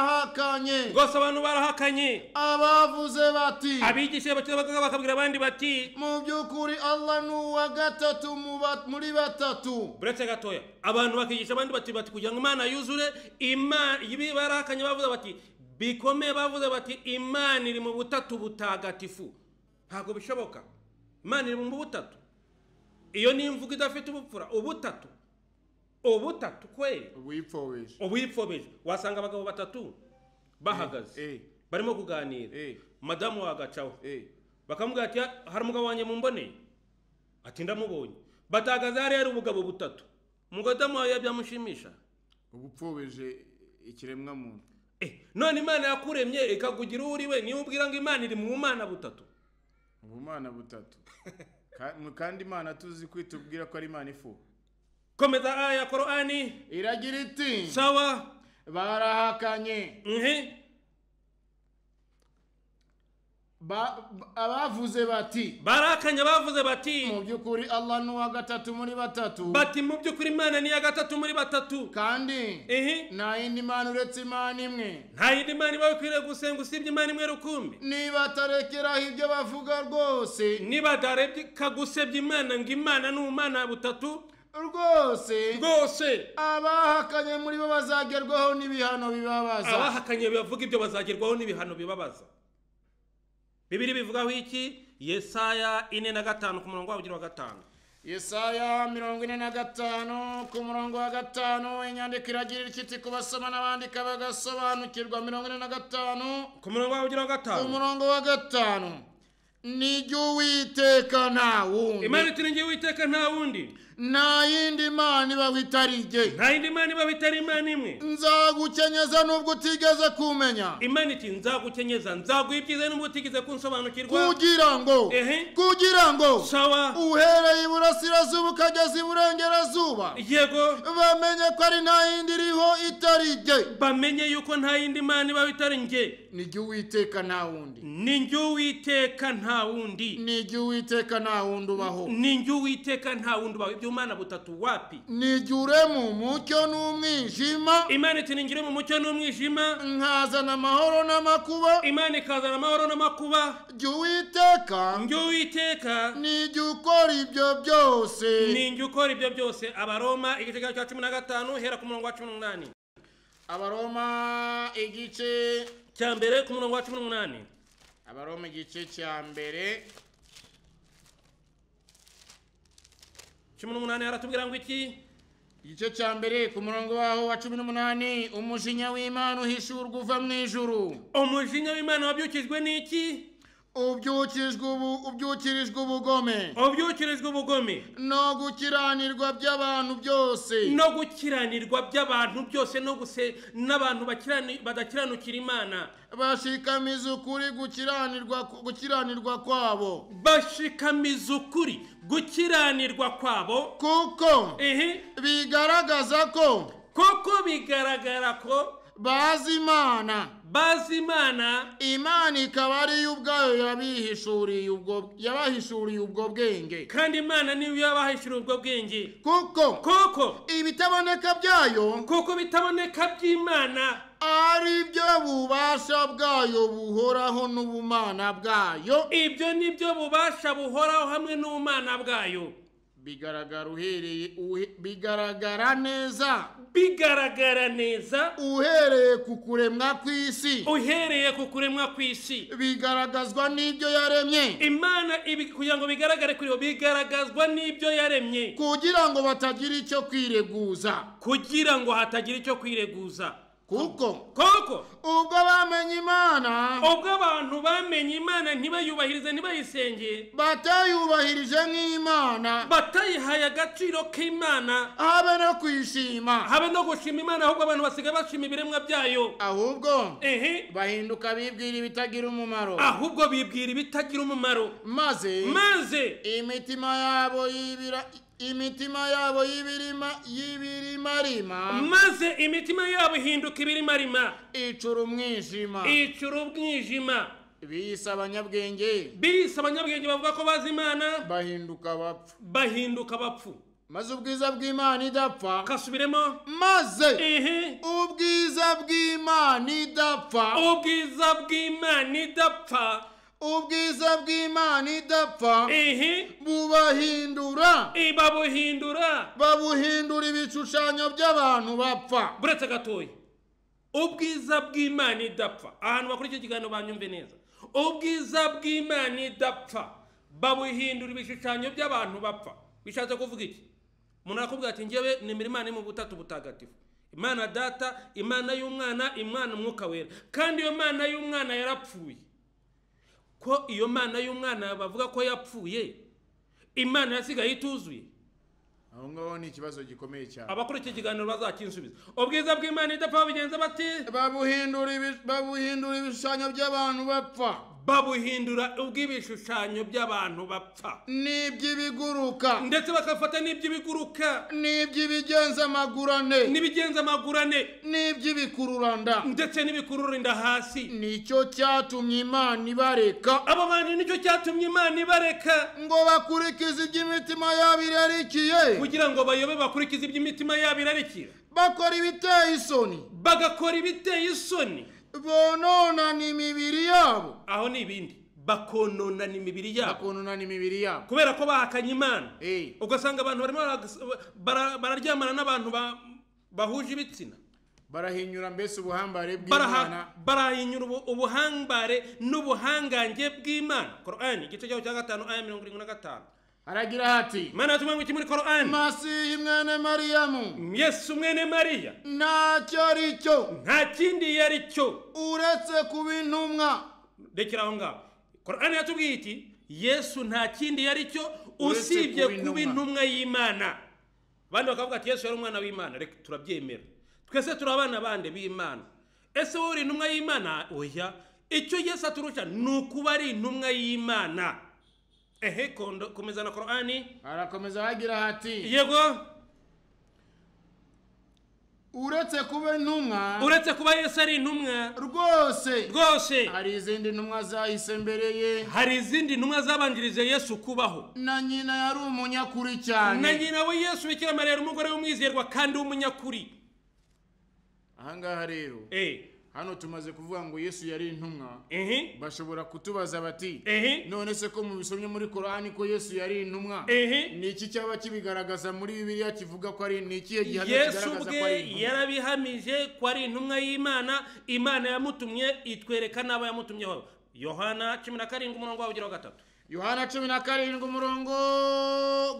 [SPEAKER 2] barahakanye
[SPEAKER 1] rwose abantu barahakanye
[SPEAKER 2] abavuze bati
[SPEAKER 1] abigisha bakiri bato bakabwira abandi bati
[SPEAKER 2] mu by'ukuri allah ni uwa gatatu mu ba- muri batatu
[SPEAKER 1] buretse gatoya abantu bakigisha abandi bati bati kugira ngo imana yuzure imana ibi barahakanye bavuze bati bikomeye bavuze bati imana iri mu butatu butagatifu ntabwo bishoboka imana iri mu butatu iyo ni imvugo idafite ubupfura ubutatu ubutatu kweri
[SPEAKER 3] wipfobesha
[SPEAKER 1] ubuyipfobije wasanga abagabo batatu bahagaze
[SPEAKER 3] eh
[SPEAKER 1] barimo kuganira
[SPEAKER 3] eh
[SPEAKER 1] madamu wagacaho
[SPEAKER 3] eh
[SPEAKER 1] bakamubwira ati hari umugabo wanjye mumboneye ati ndamubonye batagaza hariya hari ubugabo butatu umugodamu wawe byamushimisha
[SPEAKER 3] ubupfobeshe ikiremwa muntu
[SPEAKER 1] Eh, none imana yakuremye ikakugira uwo uri we niyo ubwira ngo imana iri mu mana butatu
[SPEAKER 3] ubumana butatu Ka- mu- kandi imana tuzi kwitubwira ko ari imana ifu
[SPEAKER 1] komeza aya korani
[SPEAKER 2] iragira iti
[SPEAKER 1] sawa
[SPEAKER 2] barahakanye
[SPEAKER 1] nhe
[SPEAKER 2] Ba- ba- abavuze bati
[SPEAKER 1] barakanye bavuze bati
[SPEAKER 2] mu by'ukuri allah ni uwa gatatu muri batatu
[SPEAKER 1] bati mu by'ukuri imana ni iya gatatu muri batatu
[SPEAKER 2] kandi
[SPEAKER 1] ehe
[SPEAKER 2] nta yindi mana uretse imana imwe
[SPEAKER 1] nta yindi mana iba ikwiriye gusenga usibye imana imwe rukumbi
[SPEAKER 2] niba atarekeraho ibyo bavuga rwose
[SPEAKER 1] niba darebye kagusebye imana ngo imana ni umwana butatu
[SPEAKER 2] rwose
[SPEAKER 1] rwose
[SPEAKER 2] abahakanye muri bo bazagerwaho n'ibihano bibabaza
[SPEAKER 1] abahakanye bavuga ibyo bazagerwaho n'ibihano bibabaza bibiri bivugaho iki yesaya ine na gatanu ku murongo wabugiri wa gatanu
[SPEAKER 2] yesaya mirongo ine na gatanu ku murongo wa gatanu inyandiko iragira ikiti ku basoma n'abandika bagasobanukirwa mirongo ine na gatanu
[SPEAKER 1] ku murongo wabugiri wa gatanu
[SPEAKER 2] umurongo wa gatanu ni iry'uwiteka nta
[SPEAKER 1] imana
[SPEAKER 2] wundi
[SPEAKER 1] itiringiye uwiteka nta wundi
[SPEAKER 2] nta yindi mana iba witari jye
[SPEAKER 1] nta yindi mana iba bitari imana imwe
[SPEAKER 2] nzagukenyeza nubwo utigeze kumenya
[SPEAKER 1] imana iti nzagukenyeza nzaguha ibyiza n'ubwo utigeze kunsobanukirwa
[SPEAKER 2] kugira ngo
[SPEAKER 1] Ehe.
[SPEAKER 2] kugira ngo
[SPEAKER 1] sawa
[SPEAKER 2] uhereye iburasirazuba ukageza iburengerazuba
[SPEAKER 1] yego
[SPEAKER 2] bamenye ko ari nta yindi iriho itari jye
[SPEAKER 1] bamenye yuko nta yindi mana iba bitari njye
[SPEAKER 2] ni iry'uwiteka nta wundi
[SPEAKER 1] ni njye uwiteka nta wundi
[SPEAKER 2] ni iry'uwiteka nta wundi ubaho
[SPEAKER 1] ni njye uwiteka nta wundi ubaho iby'umana butatu wapi
[SPEAKER 2] ni iry'urema umucyo n'umwijima
[SPEAKER 1] imana iti ningire mu mucyo n'umwijima
[SPEAKER 2] nkazana amahoro n'amakuba
[SPEAKER 1] imana ikazana amahoro n'amakuba
[SPEAKER 2] jya uwiteka
[SPEAKER 1] njye uwiteka
[SPEAKER 2] nijya ukora ibyo byose
[SPEAKER 1] ni njye ukora ibyo byose abaroma igice cya cumi na gatanu hera ku murongo wa cumi n'umunani
[SPEAKER 2] abaroma igice
[SPEAKER 1] cya mbere ku murongo wa cumi n'umunani
[SPEAKER 2] abaroma igice cya mbere
[SPEAKER 1] cumi n'umunani haratubwira ngo iki
[SPEAKER 2] igice cya mbere ku murongo waho wa cumi n'umunani umujinya w'imana uhishurwa uva mu ijuru
[SPEAKER 1] umujinya w'imana wabyukijwe n'iki
[SPEAKER 2] ubyukijwe ubu ubyukirijwe ubugome
[SPEAKER 1] wabyukirijwe ubugome
[SPEAKER 2] no gukiranirwa by'abantu byose
[SPEAKER 1] no gukiranirwa by'abantu byose no guse n'abantu bakirani- badakiranukira imana
[SPEAKER 2] bashikamiza ukuri gukiranirwa gukiranirwa kwabo
[SPEAKER 1] bashikamiza ukuri gukiranirwa kwabo
[SPEAKER 2] kuko
[SPEAKER 1] ehe
[SPEAKER 2] bigaragaza ko
[SPEAKER 1] koko bigaragara ko
[SPEAKER 2] bazi imana
[SPEAKER 1] bazi imana
[SPEAKER 2] imana ikaba ari yo ubwayo yabihishuriye ubwo yabahishuriye ubwo bwenge
[SPEAKER 1] kandi imana niyo yabahishira ubwo bwenge
[SPEAKER 2] kuko
[SPEAKER 1] koko
[SPEAKER 2] ibitaboneka byayo
[SPEAKER 1] kuko bitaboneka by'imana
[SPEAKER 2] ari byo bubasha bwayo buhoraho n'ubumana bwayo
[SPEAKER 1] ibyo ni byo bubasha buhoraho hamwe n'ubumana bwayo
[SPEAKER 2] bigaragara uhereye uhe- bigaragara neza
[SPEAKER 1] bigaragara neza
[SPEAKER 2] uhereye ku kuremwa kw'isi
[SPEAKER 1] uhereye ku kuremwa kw'isi
[SPEAKER 2] bigaragazwa n'ibyo yaremye
[SPEAKER 1] imana ibi kugira ngo bigaragare kuri bo bigaragazwa n'ibyo yaremye
[SPEAKER 2] kugira ngo batagira icyo kwireguza
[SPEAKER 1] kugira ngo hatagira icyo kwireguza
[SPEAKER 2] kuko
[SPEAKER 1] koko
[SPEAKER 2] ubwo bamenye imana
[SPEAKER 1] ubwo abantu bamenye imana ntibayubahirize ntibayisenge
[SPEAKER 2] batayubahirije nk'imana
[SPEAKER 1] batayihaye agaciro k'imana
[SPEAKER 2] habe no kwishima
[SPEAKER 1] habe no gushima imana ahubwo abantu basigaye bashima ibiremwa byayo
[SPEAKER 2] ahubwo
[SPEAKER 1] ehe
[SPEAKER 2] bahinduka bibwira ibitagira umumaro
[SPEAKER 1] ahubwo bibwira ibitagira umumaro
[SPEAKER 2] maze
[SPEAKER 1] maze
[SPEAKER 2] imitima yabo y'ibira imitima yabo y'ibirima y'ibirimarima
[SPEAKER 1] maze imitima yabo ihinduka ibirimarima
[SPEAKER 2] icura umwijima
[SPEAKER 1] icura ubwijima
[SPEAKER 2] biyise abanyabwenge
[SPEAKER 1] bise abanyabwenge bavuga ko bazi imana
[SPEAKER 2] bahinduka bapfa
[SPEAKER 1] bahinduka abapfu
[SPEAKER 2] maze ubwiza bw'imana idapfa
[SPEAKER 1] kasubiremo
[SPEAKER 2] maze
[SPEAKER 1] ehe
[SPEAKER 2] ubwiza bw'imana idapfa
[SPEAKER 1] ubwiza bw'imana idapfa
[SPEAKER 2] ubwiza bw'imana idapfa
[SPEAKER 1] ehe
[SPEAKER 2] bubahindura
[SPEAKER 1] ibabuhindura
[SPEAKER 2] babuhindura ibishushanyo by'abantu bapfa
[SPEAKER 1] buretse gatoya ubwiza bw'imana idapfa ahantu bakora icyo kiganiro banyumve neza ubwiza bw'imana idapfa babuhindura ibishushanyo by'abantu bapfa bishatse kuvuga iki umuntu arakubwira ati njyewe nemera imana iri mu butatu butagatifu imana data imana y'umwana imana umwuka wera kandi iyo mana y'umwana yarapfuye ko iyo mana y'umwana bavuga ko yapfuye imana yasigaye ituzuye
[SPEAKER 3] aho ngaho ni ikibazo gikomeye cyane
[SPEAKER 1] abakora iki kiganiro bazakinsubiza ubwiza bw'imana idapfa babigenza bati
[SPEAKER 2] babuhindura ibi- babuhindura ibishushanyo by'abantu bapfa
[SPEAKER 1] babuhindura ubw'ibishushanyo by'abantu bapfa
[SPEAKER 2] ni iby'ibiguruka
[SPEAKER 1] ndetse bakafata n'iby'ibiguruka
[SPEAKER 2] ni iby'ibigenza amagurane
[SPEAKER 1] n'ibigenza amaguru ane
[SPEAKER 2] ni iby'ibikururanda
[SPEAKER 1] ndetse n'ibikururinda hasi
[SPEAKER 2] nicyo cyatumye imana ibareka
[SPEAKER 1] abo bantu nicyo cyatumye imana ibareka
[SPEAKER 2] ngo bakurikize iby'imitima yabo irarikiye
[SPEAKER 1] kugira ngo bayobe bakurikize ibyo imitima yabo irarikira
[SPEAKER 2] bakora ibiteye isoni
[SPEAKER 1] bagakora ibiteye isoni
[SPEAKER 2] bononana imibiri yabo
[SPEAKER 1] aho ni ibindi bakononana imibiri yabo
[SPEAKER 2] bakononana imibiri yabo
[SPEAKER 1] kubera ko bahakanye imana
[SPEAKER 2] Eh.
[SPEAKER 1] ugasanga abantu barimo baragas- bara- bararyamana n'abantu ba- bahuje ibitsina
[SPEAKER 3] barahinyura mbese ubuhambare
[SPEAKER 1] Baraha-
[SPEAKER 3] bw'imana
[SPEAKER 1] barahinyura ubu- ubuhambare n'ubuhangange bw'imana korani igice cyaho cya gatanu aya mirongo irindwi na gatanu
[SPEAKER 3] haragira hati
[SPEAKER 1] imana yatumwe ngo iki muri korani
[SPEAKER 2] masihi mwene mariyamu
[SPEAKER 1] yesu mwene mariya
[SPEAKER 2] ntacyo ari cyo
[SPEAKER 1] nta kindi yari cyo
[SPEAKER 2] uretse kuba intumwa
[SPEAKER 1] rekera aho ngaho korani yatubwiye iti yesu nta kindi yari cyo
[SPEAKER 3] Uretse
[SPEAKER 1] usibye
[SPEAKER 3] kuba
[SPEAKER 1] kuba
[SPEAKER 3] intumwa."
[SPEAKER 1] intumwa y'imana abandi bakavuga ati yesu yari umwana w'imana reka turabyemera twese turi abana bande b'imana ese wowe uri intumwa y'imana oya icyo yesu aturusha ni ukuba ari intumwa y'imana ehe kondo komeza na korani
[SPEAKER 3] harakomeza hagira hati
[SPEAKER 1] yego
[SPEAKER 2] uretse kuba intumwa
[SPEAKER 1] uretse kuba yesu ari intumwa
[SPEAKER 2] rwose
[SPEAKER 1] rwose
[SPEAKER 2] hari izindi ntumwa zahise mbere ye
[SPEAKER 1] hari izindi ntumwa zabanjirije yesu kubaho
[SPEAKER 2] na nyina yari umunyakuri
[SPEAKER 1] na
[SPEAKER 2] cyane
[SPEAKER 1] nyina we yesu bikira mariya yari umugore w'umwizerwa kandi w'umunyakuri
[SPEAKER 3] ahangaha rero
[SPEAKER 1] Eh,
[SPEAKER 3] hano tumaze kuvuga ngo yesu yari intumwa
[SPEAKER 1] ehe,
[SPEAKER 3] bashobora kutubaza bati
[SPEAKER 1] ehe,
[SPEAKER 3] none se ko mubisomye muri korani ko yesu yari intumwa
[SPEAKER 1] ehe.
[SPEAKER 3] ni iki cyaba kibigaragaza muri bibiliya kivuga ko ari ni ikihe gihamya
[SPEAKER 1] yesu
[SPEAKER 3] kigaragaza ko ari
[SPEAKER 1] ubwe
[SPEAKER 3] intumwa
[SPEAKER 1] yarabihamije ko ari intumwa y'imana imana yamutumye itwereka n'abo yamutumyeho yohana cumi na karindwi umurongo wawugira wa gatatu
[SPEAKER 2] yohana cumi na karindwi umurongo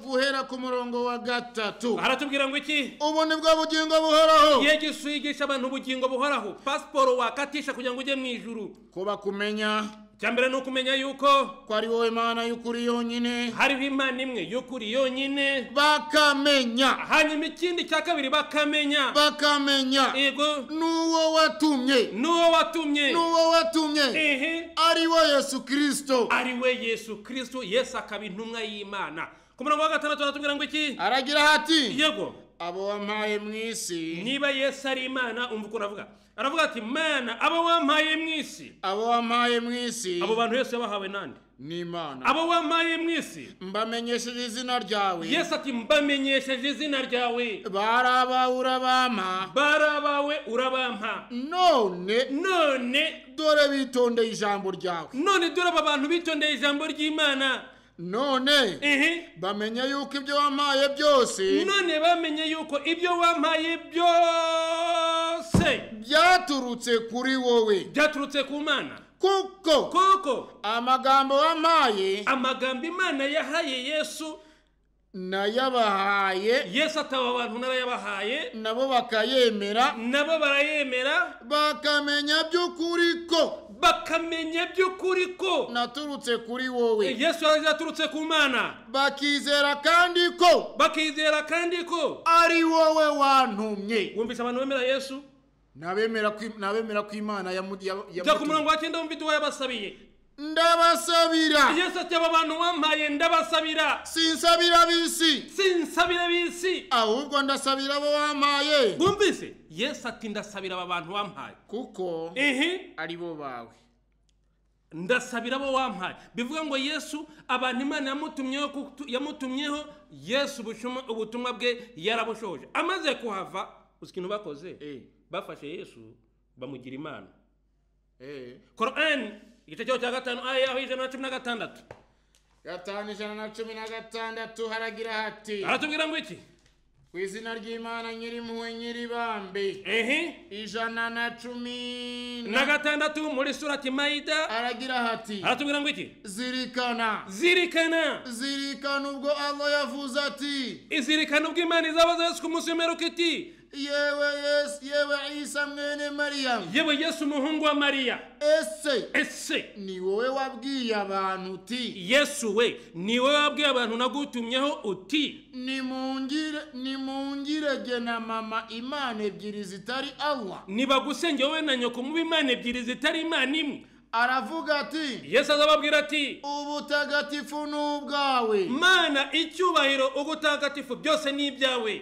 [SPEAKER 2] guhera ku murongo wa gatatu
[SPEAKER 1] aratubwira ngo iki
[SPEAKER 2] ubu ni bwo bugingo buhoraho
[SPEAKER 1] yesu yigisha abantu ubugingo buhoraho pasiporo wakatisha kugira ngo ujye mu ijuru
[SPEAKER 2] kuba kumenya
[SPEAKER 1] icya mbere ni ukumenya yuko
[SPEAKER 2] ko ari wowe mana y'ukuri yonyine
[SPEAKER 1] hariho imana imwe y'ukuri yonyine
[SPEAKER 2] bakamenya
[SPEAKER 1] hanyuma ikindi cya kabiri bakamenya
[SPEAKER 2] bakamenya
[SPEAKER 1] yego
[SPEAKER 2] n'uwo watumye
[SPEAKER 1] n'uwo watumye
[SPEAKER 2] n'uwo watumye
[SPEAKER 1] ehe
[SPEAKER 2] ari we yesu kirisito
[SPEAKER 1] ari we yesu kirisito yesu akaba intumwa y'imana ku murongo wa gatandatu aratubwira ngo iki
[SPEAKER 2] aragira ati
[SPEAKER 1] yego
[SPEAKER 2] abo wampaye mu isi
[SPEAKER 1] niba yesu ari imana umva ukuntu avuga aravuga ati mana abo wampaye mu isi
[SPEAKER 2] abo wampaye mu isi
[SPEAKER 1] abo bantu yesu yabahawe nande
[SPEAKER 2] n'imana
[SPEAKER 1] abo wampaye mu isi
[SPEAKER 2] mbamenyesheje izina ryawe
[SPEAKER 1] yesu ati mbamenyesheje izina ryawe
[SPEAKER 2] bari abawe urabampa
[SPEAKER 1] bari abawe urabampa
[SPEAKER 2] none
[SPEAKER 1] none
[SPEAKER 2] dore bitondeye ijambo ryawe
[SPEAKER 1] none dore aba bantu bitondeye ijambo ry'imana
[SPEAKER 2] none
[SPEAKER 1] ehe
[SPEAKER 2] bamenye yuko ibyo wampaye byose
[SPEAKER 1] none bamenye yuko ibyo wampaye byose
[SPEAKER 2] byaturutse kuri wowe
[SPEAKER 1] byaturutse ku mana
[SPEAKER 2] kuko
[SPEAKER 1] kuko
[SPEAKER 2] amagambo wampaye
[SPEAKER 1] amagambo imana yahaye yesu
[SPEAKER 2] nayabahaye
[SPEAKER 1] yesu ataba abantu n'abayabahaye
[SPEAKER 2] nabo bakayemera
[SPEAKER 1] nabo barayemera
[SPEAKER 2] bakamenya by'ukuri ko
[SPEAKER 1] bakamenya by'ukuri ko
[SPEAKER 2] naturutse kuri wowe
[SPEAKER 1] yesu yaturutse ku mana
[SPEAKER 2] bakizera kandi ko
[SPEAKER 1] bakizera kandi ko
[SPEAKER 2] ari wowe wantumye
[SPEAKER 1] wumvise abantu bemera yesu
[SPEAKER 3] n'abemera ko- n'abemera ko imana yamu- ya-
[SPEAKER 1] jya ku murongo
[SPEAKER 3] yamutumye
[SPEAKER 1] wa cyenda wumva ibyo wayabasabiye
[SPEAKER 2] ndabasabira
[SPEAKER 1] yesu ati aba bantu wampaye ndabasabira
[SPEAKER 2] sinsabira ab'isi
[SPEAKER 1] sinsabira bisi
[SPEAKER 2] ahubwo ndasabira abo wampaye
[SPEAKER 1] bumvise yesu ati ndasabira aba bantu wampaye
[SPEAKER 2] kuko
[SPEAKER 1] ehe
[SPEAKER 2] ari bo bawe
[SPEAKER 1] ndasabira abo wampaye bivuga ngo yesu abantu imana yamutumyeho kutu- yamutumyeho yesu ubushuma- ubutumwa bwe yarabushoje amaze kuhava uzi ikintu bakoze
[SPEAKER 3] Eh,
[SPEAKER 1] bafashe yesu bamugira imana
[SPEAKER 3] eh.
[SPEAKER 1] korani igice cyaho cya gatanu aya yaho ijana na cumi na gatandatu
[SPEAKER 2] gatanu ijana na cumi na gatandatu haragira hati
[SPEAKER 1] aratubwira ngo iki
[SPEAKER 2] ku izina ry'imana nyirimpuhwe nyiribambe
[SPEAKER 1] ehe
[SPEAKER 2] ijana na cumi
[SPEAKER 1] na gatandatu muri surati mayida
[SPEAKER 2] haragira hati
[SPEAKER 1] aratubwira ngo iki
[SPEAKER 2] zirikana
[SPEAKER 1] zirikana
[SPEAKER 2] zirikana ubwo allah yavuze ati
[SPEAKER 1] izirikana ubwo imana izabaza yesu ku munsi w'imperuka iti
[SPEAKER 2] yewe yesu yewe isa mwene mariyamu
[SPEAKER 1] yewe yesu umuhungu wa mariya
[SPEAKER 2] ese
[SPEAKER 1] ese
[SPEAKER 2] ni wowe wabwiye abantu uti
[SPEAKER 1] yesu we ni wowe wabwiye abantu nagutumyeho uti
[SPEAKER 2] nimungire nimungirege na mama imana ebyiri zitari allah
[SPEAKER 1] nibagusenge wowe na nyoko mube imana ebyiri zitari imana imwe
[SPEAKER 2] aravuga ati
[SPEAKER 1] yesu azababwira ati
[SPEAKER 2] ubutagatifu ni ubwawe
[SPEAKER 1] mana icyubahiro ubutagatifu byose ni ibyawe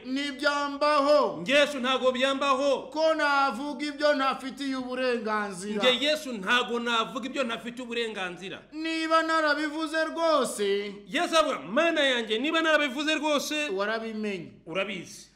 [SPEAKER 2] ntibyambaho
[SPEAKER 1] yesu ntabwo byambaho
[SPEAKER 2] ko navuga ibyo ntafitiye uburenganzira
[SPEAKER 1] njye yesu ntabwo navuga ibyo ntafite uburenganzira
[SPEAKER 2] niba narabivuze rwose
[SPEAKER 1] yesu avuga mana yanjye niba narabivuze rwose
[SPEAKER 2] warabimenye
[SPEAKER 1] urabizi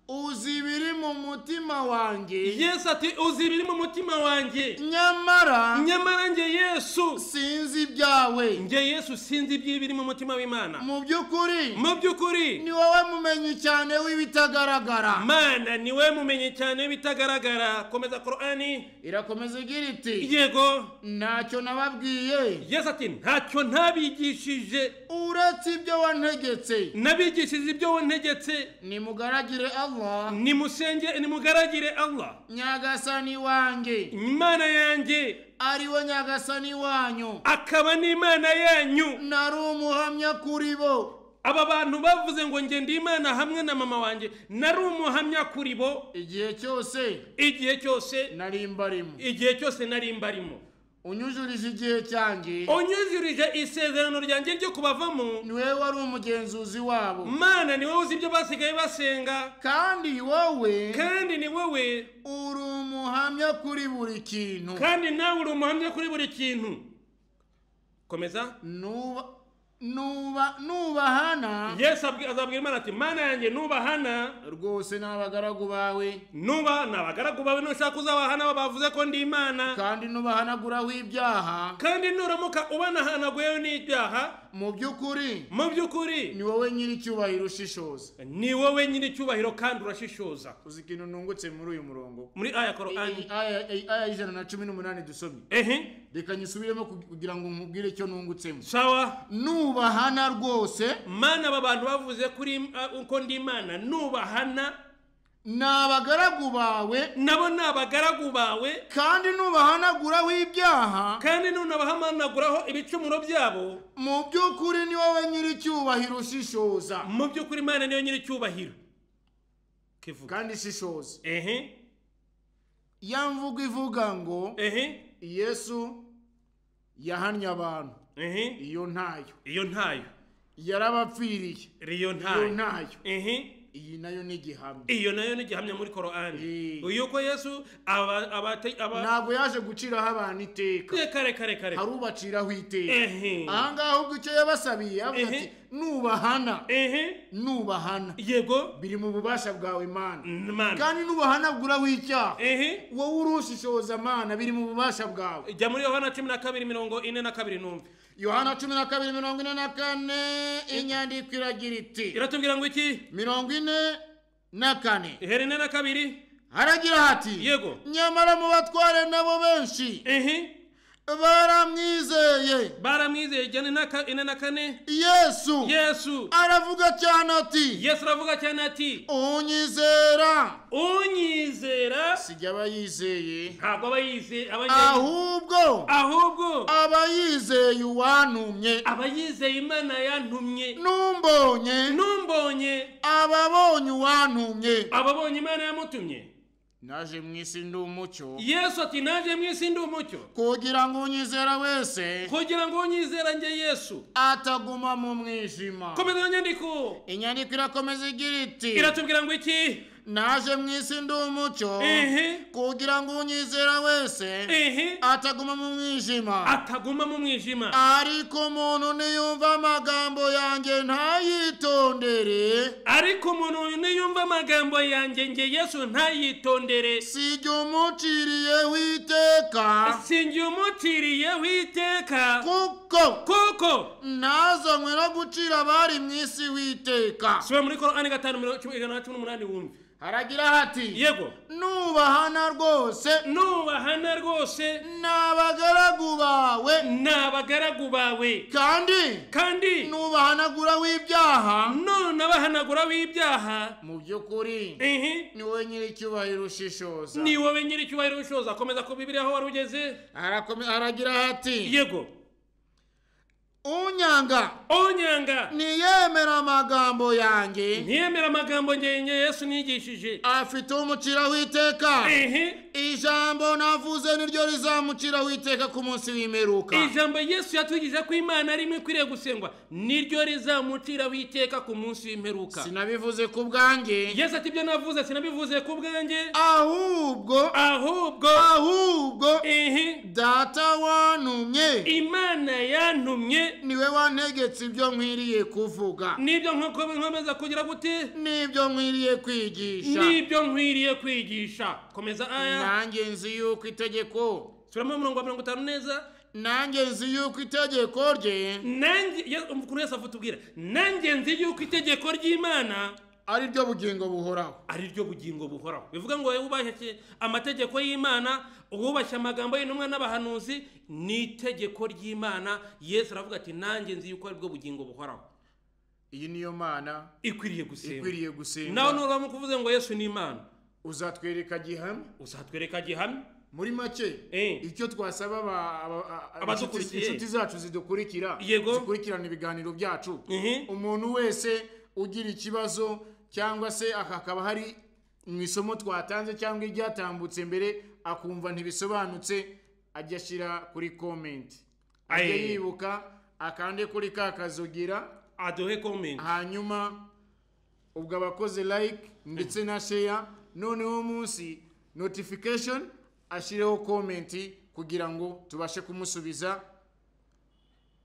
[SPEAKER 2] uzi ibiri mu mutima wanjye
[SPEAKER 1] yesu ati uzi ibiri mu mutima wanjye
[SPEAKER 2] nyamara
[SPEAKER 1] nyamara njye yesu
[SPEAKER 2] sinzi ibyawe
[SPEAKER 1] njye yesu sinzi iby'ibiri mu mutima w'imana
[SPEAKER 2] mu by'ukuri
[SPEAKER 1] mu by'ukuri
[SPEAKER 2] ni wowe mumenyi cyane w'ibitagaragara
[SPEAKER 1] mana ni we mumenye cyane bitagaragara komeza korani
[SPEAKER 2] irakomeza igira iti
[SPEAKER 1] yego
[SPEAKER 2] ntacyo nababwiye
[SPEAKER 1] yesu ati ntacyo ntabigishije
[SPEAKER 2] uretse ibyo wantegetse
[SPEAKER 1] nabigishije ibyo wantegetse
[SPEAKER 2] nimugaragire allah
[SPEAKER 1] nimusenge nimugaragire allah
[SPEAKER 2] nyagasani wanjye
[SPEAKER 1] imana yanjye
[SPEAKER 2] ari we nyagasani wanyu
[SPEAKER 1] akaba n'imana yanyu
[SPEAKER 2] nari umuhamya kuri bo
[SPEAKER 1] aba bantu bavuze ngo njye ndi imana hamwe na mama wanjye nari umuhamya kuri bo
[SPEAKER 2] igihe cyose
[SPEAKER 1] igihe cyose
[SPEAKER 2] nari mbarimo
[SPEAKER 1] igihe cyose nari mbarimo
[SPEAKER 2] unyujurije igihe cyanjye
[SPEAKER 1] unyujurije isezerano ryanjye ryo kubavamo
[SPEAKER 2] ni wowe wari umugenzuzi wabo
[SPEAKER 1] mana ni wowe uzi ibyo basigaye basenga
[SPEAKER 2] kandi wowe
[SPEAKER 1] kandi ni wowe
[SPEAKER 2] uri umuhamya kuri buri kintu
[SPEAKER 1] kandi nawe uri umuhamya kuri buri kintu komeza
[SPEAKER 2] nuba nuba nubahana
[SPEAKER 1] yesu abwi- azabwira imana ati mana yanjye nubahana
[SPEAKER 2] rwose ni abagaragu bawe
[SPEAKER 1] nuba ni abagaragu bawe nushaka uzabahana abo bavuze ko ndi imana
[SPEAKER 2] kandi nubahanaguraho ibyaha
[SPEAKER 1] kandi nuramuka ubanahanaguyeho n'ibyaha
[SPEAKER 2] mu by'ukuri
[SPEAKER 1] mu by'ukuri
[SPEAKER 2] ni wowe nyir'icyubahiro ushishoza
[SPEAKER 1] ni wowe nyiri icyubahiro kandi urashishoza
[SPEAKER 2] uzi ikintu nungutse muri uyu murongo
[SPEAKER 1] muri aya
[SPEAKER 2] Iyi
[SPEAKER 1] korani
[SPEAKER 2] aya iyi aya y'ijana na cumi n'umunani dusomye
[SPEAKER 1] ehe
[SPEAKER 2] reka nyisubiremo kug- kugira ngo nkubwire icyo nungutsemo
[SPEAKER 1] sawa
[SPEAKER 2] nubahana rwose
[SPEAKER 1] mana aba bantu bavuze kuri uh, ko ndi imana nubahana
[SPEAKER 2] ni abagaragu bawe
[SPEAKER 1] nabo ni abagaragu bawe
[SPEAKER 2] kandi nubahanaguraho ibyaha
[SPEAKER 1] kandi nunabahamanaguraho ibicumuro byabo
[SPEAKER 2] mu by'ukuri ni wowe nyir'icyubahiro ushishoza
[SPEAKER 1] mu by'ukuri imana niyo nyiri icyubahiro kivuga
[SPEAKER 2] kandi ishishoza
[SPEAKER 1] ehe
[SPEAKER 2] ya mvugo ivuga ngo
[SPEAKER 1] ehe
[SPEAKER 2] yesu yahannye abantu
[SPEAKER 1] ehe
[SPEAKER 2] iyo ntayo
[SPEAKER 1] iyo ntayo
[SPEAKER 2] yarabapfiriye
[SPEAKER 1] riyo
[SPEAKER 2] iyo
[SPEAKER 1] ntayo
[SPEAKER 2] ntayo
[SPEAKER 1] ehe
[SPEAKER 2] iyi nayo ni igihamya
[SPEAKER 1] iyo nayo ni igihamya muri korani
[SPEAKER 2] Eh.
[SPEAKER 1] yuko yesu aba abate- aba
[SPEAKER 2] ntabwo yaje guciraho abantu iteka
[SPEAKER 1] kare kare kare
[SPEAKER 2] hari ubaciraho iteka
[SPEAKER 1] ehe
[SPEAKER 2] aha ngaha ubwo icyo yabasabiye yavuze ati nubahana
[SPEAKER 1] ehe
[SPEAKER 2] nubahana
[SPEAKER 1] yego
[SPEAKER 2] biri mu bubasha bwawe mana
[SPEAKER 1] mana
[SPEAKER 2] kandi nubahanaguraho icyaha
[SPEAKER 1] ehe
[SPEAKER 2] wowe urushishoza mana biri mu bubasha bwawe
[SPEAKER 1] jya muri yohana cumi na kabiri mirongo ine na kabiri numve
[SPEAKER 2] yohana cumi na kabiri mirongo ine na kane inyandiko iragira iti
[SPEAKER 1] iratubwira ngo iki
[SPEAKER 2] mirongo ine na kane
[SPEAKER 1] ihera ine na kabiri
[SPEAKER 2] haragira hati
[SPEAKER 1] yego
[SPEAKER 2] nyamara mu batware nabo benshi
[SPEAKER 1] ehe
[SPEAKER 2] baramwizeye
[SPEAKER 1] baramwizeye ijyana ine na ka- ine na kane
[SPEAKER 2] yesu
[SPEAKER 1] yesu
[SPEAKER 2] aravuga cyane ati
[SPEAKER 1] yesu aravuga cyane ati
[SPEAKER 2] unyizera
[SPEAKER 1] unyizera
[SPEAKER 2] sijya aba yizeye
[SPEAKER 1] ntabwo aba yize aba yizeye
[SPEAKER 2] ahubwo
[SPEAKER 1] ahubwo
[SPEAKER 2] aba yizeye uwantumye
[SPEAKER 1] aba yizeye imana yantumye
[SPEAKER 2] numbonye
[SPEAKER 1] numbonye
[SPEAKER 2] aba abonye uwantumye
[SPEAKER 1] ababonye imana yamutumye
[SPEAKER 2] naje mu isi ndi umucyo
[SPEAKER 1] yesu ati naje mu isi ndi umucyo
[SPEAKER 2] kugira ngo unyizera wese
[SPEAKER 1] kugira ngo unyizera njye yesu
[SPEAKER 2] ataguma mu mwijima
[SPEAKER 1] komeza iyo nyandiko
[SPEAKER 2] inyandiko irakomeza igira iti
[SPEAKER 1] iratubwira ngo iki
[SPEAKER 2] naje mu isi ndi umucyo
[SPEAKER 1] ehe
[SPEAKER 2] kugira ngo unyizera wese
[SPEAKER 1] ehe
[SPEAKER 2] ataguma mu mwijima
[SPEAKER 1] ataguma mu mwijima
[SPEAKER 2] ariko umuntu niyumva amagambo yanjye ntayitondere
[SPEAKER 1] ariko umuntu niyumva amagambo yanjye nge yesu ntayitondere
[SPEAKER 2] sijya umuciriyeho iteka
[SPEAKER 1] sinjye umutiriyeho iteka
[SPEAKER 2] kuko
[SPEAKER 1] kuko
[SPEAKER 2] nazanywe no gucira abari mu isi witeka
[SPEAKER 1] sura muri korani gatanu mirongo cumi ijana na cumi n'umunani wumve
[SPEAKER 2] haragira hati
[SPEAKER 1] yego
[SPEAKER 2] nubahana rwose
[SPEAKER 1] nubahana rwose
[SPEAKER 2] ni abagaragu bawe
[SPEAKER 1] ni abagaragu bawe
[SPEAKER 2] kandi
[SPEAKER 1] kandi
[SPEAKER 2] nubahanagura w'ibyaha
[SPEAKER 1] nunabahanaguraho ibyaha
[SPEAKER 2] mu by'ukuri
[SPEAKER 1] ehe
[SPEAKER 2] ni wowe nyir'icyubahiro ushishoza
[SPEAKER 1] ni wowe nyir'icyubahiro ushoza komeza ku bibiri aho wari ugeze
[SPEAKER 2] Arakomeza- aragira hati
[SPEAKER 1] yego
[SPEAKER 2] unyanga
[SPEAKER 1] onyanga
[SPEAKER 2] ntiyemera amagambo yanjye
[SPEAKER 1] ntiyemera amagambo ngenye yesu nigishije
[SPEAKER 2] afite umuciraho iteka
[SPEAKER 1] ehe
[SPEAKER 2] ijambo navuze niryo rizamuciraho iteka ku munsi w'imperuka
[SPEAKER 1] ijambo yesu yatwigisha ko imana ari imwe ikwiriye gusengwa niryo rizamuciraho iteka ku munsi w'imperuka
[SPEAKER 2] sinabivuze ku bwanjye
[SPEAKER 1] yesu ati ibyo navuze sinabivuze ku bwanjye
[SPEAKER 2] ahubwo
[SPEAKER 1] ahubwo
[SPEAKER 2] ahubwo
[SPEAKER 1] ehe
[SPEAKER 2] data wantumye
[SPEAKER 1] imana yantumye
[SPEAKER 2] niwe wantegetse ibyo nkwiriye kuvuga
[SPEAKER 1] nibyo nk'uko nkomeza kugira gute
[SPEAKER 2] n'ibyo nkwiriye kwigisha
[SPEAKER 1] nibyo nkwiriye kwigisha komeza aya
[SPEAKER 2] nanjye nzi yuko itegeko
[SPEAKER 1] suramo umurongo wa mirongo itanu neza
[SPEAKER 2] nanjye nzi yuko itegeko rye
[SPEAKER 1] nanjye Ye- ukuntu yesu avutubwira nanjye nzi yuko itegeko ry'imana
[SPEAKER 2] ari ryo bugingo buhoraho
[SPEAKER 1] ari ryo bugingo buhoraho bivuga ngo wowe wubashye amategeko y'imana wubashye amagambo y'intumwa n'abahanuzi ni itegeko ry'imana yesu aravuga ati nanjye nzi yuko ari bwo bugingo buhoraho
[SPEAKER 3] iyi niyo mana
[SPEAKER 1] ikwiriye gusenga
[SPEAKER 3] ikwiriye
[SPEAKER 1] nawe
[SPEAKER 3] gusenga
[SPEAKER 1] nuramo kuvuze ngo yesu ni imana
[SPEAKER 3] uzatwereka gihamya
[SPEAKER 1] uzatwereka gihamya
[SPEAKER 3] muri make
[SPEAKER 1] Eh.
[SPEAKER 3] icyo twasaba aba- aba- a- a-
[SPEAKER 1] Abadukurikiye.
[SPEAKER 3] inshuti inshuti zacu zidukurikira
[SPEAKER 1] Yego.
[SPEAKER 3] zikurikirana ibiganiro byacu
[SPEAKER 1] Mhm.
[SPEAKER 3] umuntu wese ugira ikibazo cyangwa se hakaba hari mu isomo twatanze cyangwa iryatambutse mbere akumva ntibisobanutse ajya ashyira kuri komenti ajya
[SPEAKER 1] Aye.
[SPEAKER 3] yibuka akande kuri ka kazogira
[SPEAKER 1] aduhe komenti
[SPEAKER 3] hanyuma ubwo abakoze like ndetse na share noneho munsi notification ashyireho comment kugira ngo tubashe kumusubiza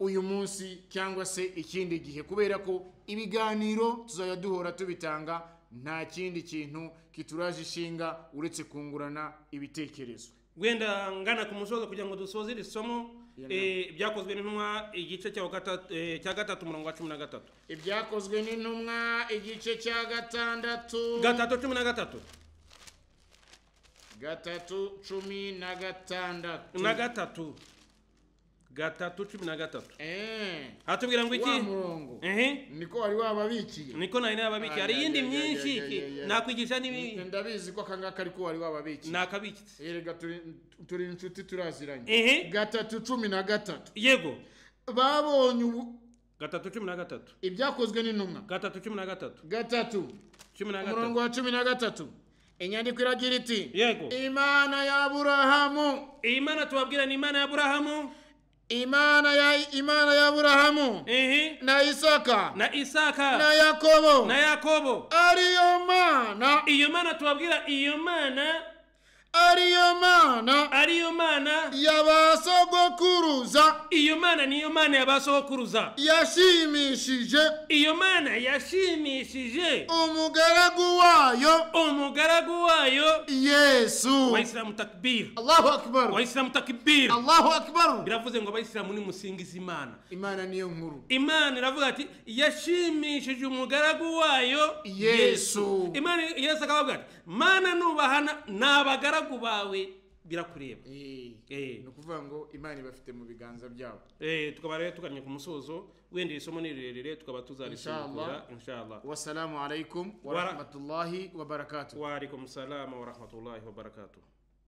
[SPEAKER 3] uyu munsi cyangwa se ikindi gihe kubera ko ibiganiro tuzajya duhora tubitanga nta kindi kintu kituraje ishinga uretse kungurana ibitekerezo
[SPEAKER 1] wenda ngana ku musozo kugira ngo dusoze iri somo
[SPEAKER 3] Yalla.
[SPEAKER 1] eh, ibyakozwe n'intumwa igice cya gatatu- eh, cya gatatu umurongo wa cumi na gatatu
[SPEAKER 2] ibyakozwe n'intumwa igice cya gatandatu
[SPEAKER 1] gatatu cumi na gatatu
[SPEAKER 2] gatatu cumi na gatandatu
[SPEAKER 1] na gatatu gatatu cumi na gatatu
[SPEAKER 2] Eh,
[SPEAKER 1] hatubwira ngo
[SPEAKER 2] wa
[SPEAKER 1] iki
[SPEAKER 2] murongo
[SPEAKER 1] Ehe.
[SPEAKER 2] niko wari wababikiye
[SPEAKER 1] niko nari nababiki hari
[SPEAKER 2] Ah, ya,
[SPEAKER 1] iyindi
[SPEAKER 2] ya, ya,
[SPEAKER 1] myinshi
[SPEAKER 2] ya, ya,
[SPEAKER 1] iki
[SPEAKER 2] ya.
[SPEAKER 1] nakwigisha n'ibindi
[SPEAKER 2] ndabizi ko aka ngaka ariko wari wababikiye
[SPEAKER 1] nakabikitse
[SPEAKER 2] erega turi- turi inshuti turaziranye
[SPEAKER 1] ehe
[SPEAKER 2] gatatu cumi na gatatu
[SPEAKER 1] yego
[SPEAKER 2] babonye ubu-
[SPEAKER 1] gatatu cumi na gatatu
[SPEAKER 2] ibyakozwe n'intumwa
[SPEAKER 1] gatatu cumi na gatatu
[SPEAKER 2] gatatu
[SPEAKER 1] cumi na gatatu
[SPEAKER 2] umurongo wa cumi na gatatu inyandiko iragira iti
[SPEAKER 1] Yego.
[SPEAKER 2] imana ya aburahamu
[SPEAKER 1] iyi mana tubabwira ni imana ya aburahamu
[SPEAKER 2] imana ya imana ya aburahamu
[SPEAKER 1] ehe
[SPEAKER 2] na isaka
[SPEAKER 1] na
[SPEAKER 2] na
[SPEAKER 1] isaka
[SPEAKER 2] yakobo
[SPEAKER 1] na yakobo
[SPEAKER 2] ariyo mana
[SPEAKER 1] iyo mana tubabwira iyo mana
[SPEAKER 2] ariyo mana
[SPEAKER 1] ariyo mana
[SPEAKER 2] ya ba sogokuruza
[SPEAKER 1] iyo mana niyo mana ya ba sogokuruza
[SPEAKER 2] yashimishije
[SPEAKER 1] iyo mana yashimishije
[SPEAKER 2] umugaragu wayo
[SPEAKER 1] umugaragu wayo
[SPEAKER 2] yesu
[SPEAKER 1] abayisilamu takibiri
[SPEAKER 2] allahu akbar
[SPEAKER 1] abayisilamu takibiri
[SPEAKER 2] allahu akbar
[SPEAKER 1] biravuze ngo abayisilamu nimusingiza imana
[SPEAKER 3] imana niyo nkuru
[SPEAKER 1] imana iravuga ati yashimishije umugaragu wayo
[SPEAKER 3] Yesu.
[SPEAKER 1] imana yesu akavuga ati mana nubahana ni abagaragu bawe birakureba
[SPEAKER 3] Eh,
[SPEAKER 1] Eh.
[SPEAKER 3] ni ukuvuga ngo imana ibafite mu biganza byabo
[SPEAKER 1] Eh, tukaba rero tugannye ku musozo wenda iri somo ni rirerire tukaba tuzarisukura inshallah
[SPEAKER 3] wasalamu alaikum
[SPEAKER 1] Wara-
[SPEAKER 3] warahmatullahi wabarakatuh
[SPEAKER 1] wa alaikum salam wa rahmatullahi wa barakatuh